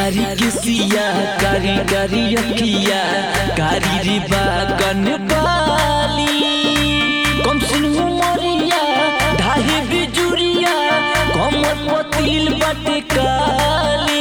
कारी किसिया कारी कारी अखिया कारी रे बागन बाली कम सुन मरिया ढाहे बिजुरिया कमर पतिल बाटे काली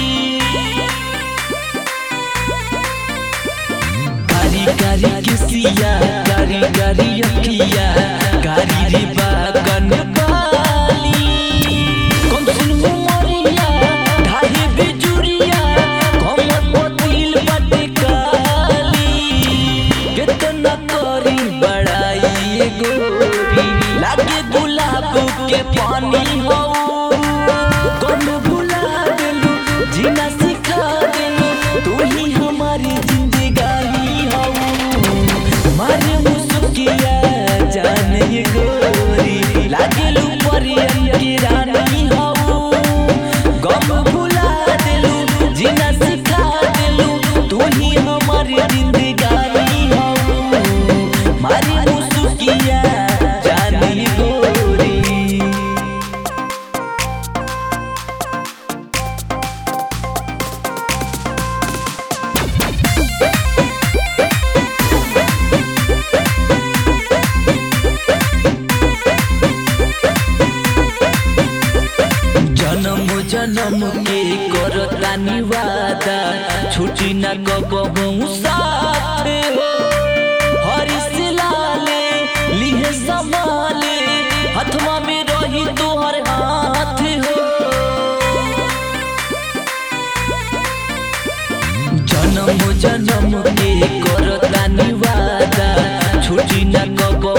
कारी कारी किसिया कारी कारी अखिया कारी रे बागन बाली कम सुन मरिया ढाहे बिजुरिया कमर पतिल बाटे काली कितना करी बड़ाई ये गोरी लागे गुलाब के पानी हो कौन भुला देलू जीना सिखा देलू तू ही हमारी जिंदगानी हो मारे मुस्किया जान ये गोरी लागे लू परियन की रानी हो गम भुला देलू जीना सिखा देलू तू ही हमारी जिंदगानी हो मारी मुस्किया जानी गोरी जन्म जन्म के करतानी वादा छुटी न कबहू साथ हो हरी से लाले लिहे संभाले हथवा में रही तोहर हाथ हो जन्म जन्म के करतानी वादा छुटी न कब